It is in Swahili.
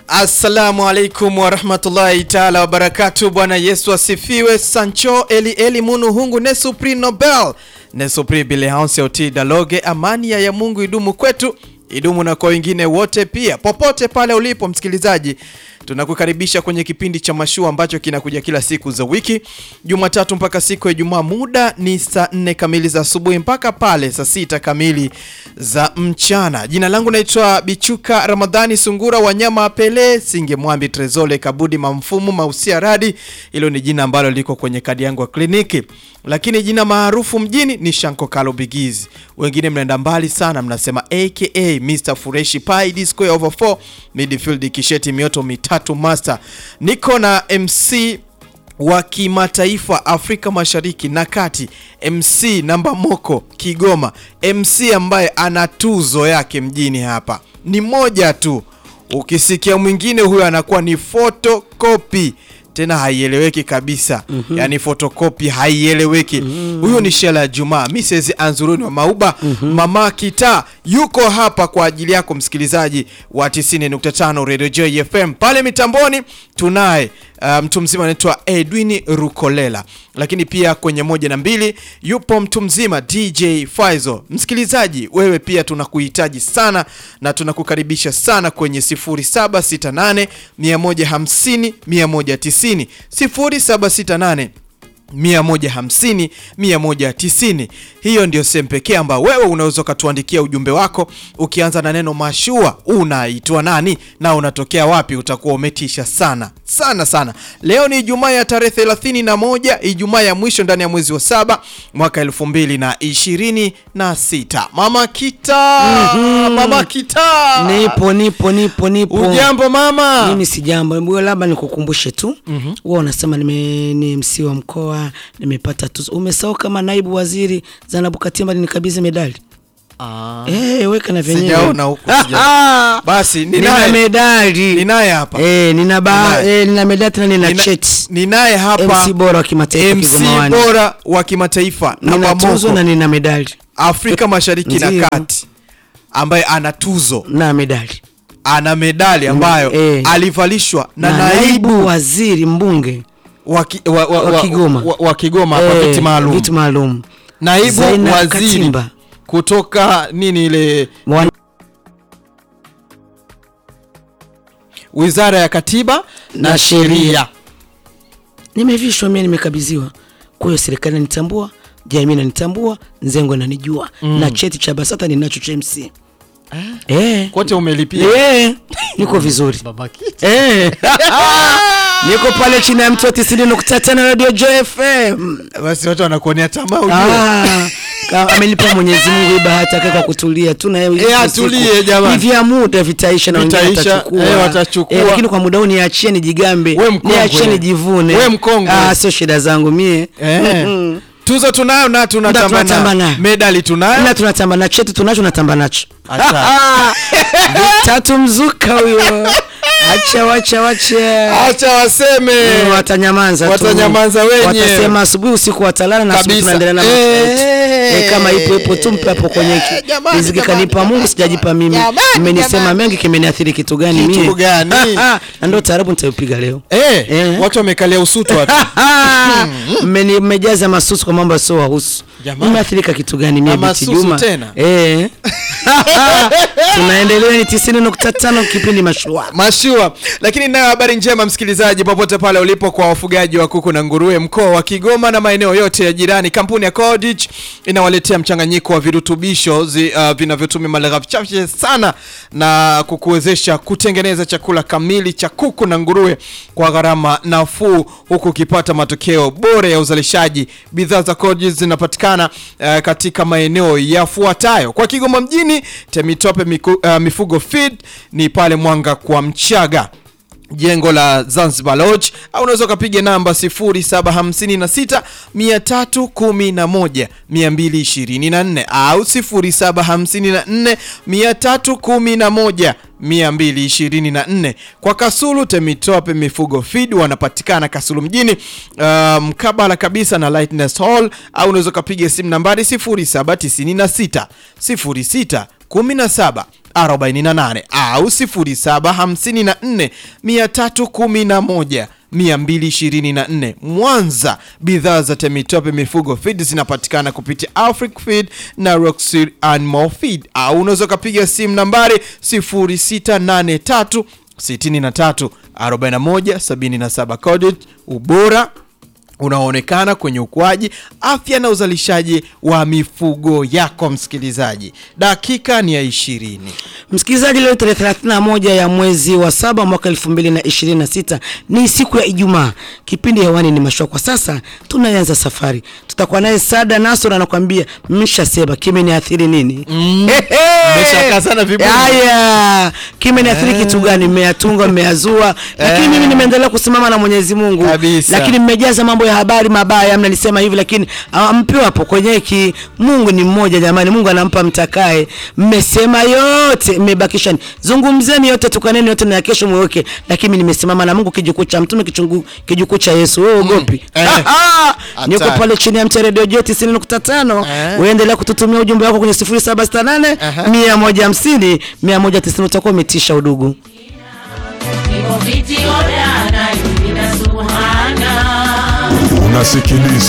Assalamu alaikum warahmatullahi taala wabarakatu. Bwana Yesu asifiwe. Sancho eli eli munu hungu nesupri Nobel nesupri bilehanse oti daloge. Amani ya Mungu idumu kwetu idumu na kwa wengine wote pia, popote pale ulipo msikilizaji, tunakukaribisha kwenye kipindi cha Mashua ambacho kinakuja kila siku za wiki, Jumatatu mpaka siku ya Ijumaa. Muda ni saa nne kamili za asubuhi mpaka pale saa sita kamili za mchana. Jina langu naitwa Bichuka Ramadhani Sungura, wanyama Pele Singe Mwambi Trezole Kabudi Mamfumu Mausia Radi. Hilo ni jina ambalo liko kwenye kadi yangu ya kliniki, lakini jina maarufu mjini ni Shanko Kalo Bigizi. Wengine mnaenda mbali sana, mnasema aka Mr Fureshi Pai D square over 4 midfield kisheti mioto mitatu master. Niko na MC wa kimataifa Afrika Mashariki na Kati, MC namba moko Kigoma, MC ambaye ana tuzo yake mjini hapa. Ni moja tu, ukisikia mwingine huyo anakuwa ni photocopy tena haieleweki kabisa. mm -hmm. Yani fotokopi haieleweki. mm Huyo ni Shela ya Jumaa, Mrs Anzuruni wa Mauba. mm -hmm. Mama Kita yuko hapa kwa ajili yako msikilizaji wa 90.5 Radio J FM. Pale mitamboni tunaye uh, mtu mzima anaitwa Edwin Rukolela, lakini pia kwenye moja na mbili yupo mtu mzima DJ Faizo. Msikilizaji wewe pia tunakuhitaji sana na tunakukaribisha sana kwenye 0768 150 190 0768 150 190. Hiyo ndio sehemu pekee ambayo wewe unaweza ukatuandikia ujumbe wako ukianza na neno mashua, unaitwa nani na unatokea wapi. Utakuwa umetisha sana sana sana. Leo ni Ijumaa ya tarehe 31, Ijumaa ya mwisho ndani ya mwezi wa saba mwaka 2026. Mama Kita, Mhm. Mama Kita, Nipo nipo nipo nipo. ujambo mama? Mimi si jambo, mbona labda nikukumbushe tu. Wewe unasema nime ni MC wa mkoa, nimepata tuzo. Umesahau kama naibu waziri Zanabu Katimba nikabidhi medali. Ah, Eh, weka na vyenyewe. sijaona huku sijaona. Ah, Basi nina ninaye medali. ninaye hapa Eh, nina ba Ninaye. eh, nina medali tena nina Nina- cheti. ninaye hapa MC bora wa kimataifa MC Kigomawani. bora wa kimataifa Nina namba tuzo moko na nina medali. Afrika Mashariki na Ndiyo. Kati, ambaye ana tuzo, Na medali. ana medali ambayo eh. alivalishwa na, Na naibu naibu waziri mbunge wa, ki- wa, wa, wa wa, Kigoma. wa, wa Kigoma hapa Eh, viti maalum, Vitu maalum. naibu Zainab waziri Katimba. kutoka nini ile Wan- Wizara ya Katiba na, Na Sheria. Sheria. nimevishwa mimi nimekabidhiwa kwa hiyo serikali inanitambua jamii inanitambua nzengo inanijua na cheti cha basata ninacho cha MC eh Kote umelipia eh niko vizuri eh niko pale chini ya mtu wa 90.5 radio Joy FM basi watu wanakuonea tamaa ujue. ah kama amelipa Mwenyezi Mungu hii bahati yake kwa kutulia tu na yeye Eh, atulie jamani. hivi ya muda vitaisha na wengine Vitaisha, watachukua eh, watachukua. Eh, lakini kwa muda huu niachie nijigambe We mkongwe. niachie nijivune We mkongwe. ah sio shida zangu mie Eh. Mhm. Tuzo tunayo na tunatamba tunatamba nayo. nayo. Medali tunayo. na tunatamba na chetu tunacho natamba nacho Acha. tatu mzuka huyo acha wacha wacha Acha waseme. Mm, watanyamaza tu. Watanyamaza wenyewe. watasema asubuhi usiku watalala na asubuhi Kabisa. tunaendelea na Eh. maisha yetu. Eh, kama ipo ipo tu mpe hapo kwenye ki- Jamani, riziki jamani, kanipa jamani, Mungu sijajipa mimi jamani, mmenisema jamani. mengi kimeniathiri kitu gani Kitu mie gani? na ndio taarabu nitaipiga leo Eh, Eh. watu wamekalia usutu watu. Mmeni- mmejaza masusu kwa mambo yasio wahusu Jamani. nimeathirika kitu gani Na mie Biti masusu Juma tena? eh tunaendelea ni 90.5 kipindi mashua Mashua. Lakini nayo habari njema msikilizaji, popote pale ulipo, kwa wafugaji wa kuku na nguruwe mkoa wa Kigoma na maeneo yote ya jirani, kampuni ya Codich inawaletea mchanganyiko wa virutubisho zi- uh, vinavyotumia malighafi chache sana na kukuwezesha kutengeneza chakula kamili cha kuku na nguruwe kwa gharama nafuu, huku ukipata matokeo bora ya uzalishaji. Bidhaa za Codich zinapatikana uh, katika maeneo yafuatayo kwa Kigoma mjini, Temitope miku, uh, Mifugo Feed ni pale Mwanga kwa Mchaga jengo la Zanzibar Lodge au unaweza ukapiga namba 0756 311 224 au 0754 311 224. Kwa Kasulu Temitope Mifugo Feed wanapatikana Kasulu mjini uh, mkabala kabisa na Lightness Hall au unaweza ukapiga simu nambari 0796 06 17 48 au 0754 311 224 Mwanza, bidhaa za Temitope Mifugo Feed zinapatikana kupitia Afric Feed na Roxy Animal Feed, au unaweza ukapiga simu nambari 0683 63 41 77. Coded ubora unaoonekana kwenye ukuaji, afya na uzalishaji wa mifugo yako. Msikilizaji, dakika ni ya ishirini. Msikilizaji, leo tarehe 31 ya mwezi wa saba mwaka 2026 ni siku ya Ijumaa. Kipindi hewani ni mashua. Kwa sasa tunaanza safari, tutakuwa naye Sada Nasor anakuambia mmeshasema kimeniathiri nini? Mmeshakaa sana vibuni. Haya, kimeniathiri kitu gani? Mmeyatunga, mmeyazua, lakini mimi nimeendelea kusimama na Mwenyezi Mungu, Kabisa. lakini mmejaza mambo ya habari mabaya, mnanisema hivi, lakini ampiwa hapo kwenye ki. Mungu ni mmoja jamani, Mungu anampa mtakaye. Mmesema yote, mmebakisha ni- zungumzeni yote, tukaneni yote na ya kesho mweweke, lakini mimi nimesimama na Mungu, kijukuu cha mtume, kichungu kijukuu cha Yesu. Wewe ugopi? Eh. Niko Hatari. pale chini ya mcha Radio J 90.5. Eh. Uendelea kututumia ujumbe wako kwenye 0768 Aha. 150 190, utakuwa umetisha udugu. Iko viti odana, ina suhana Unasikiliza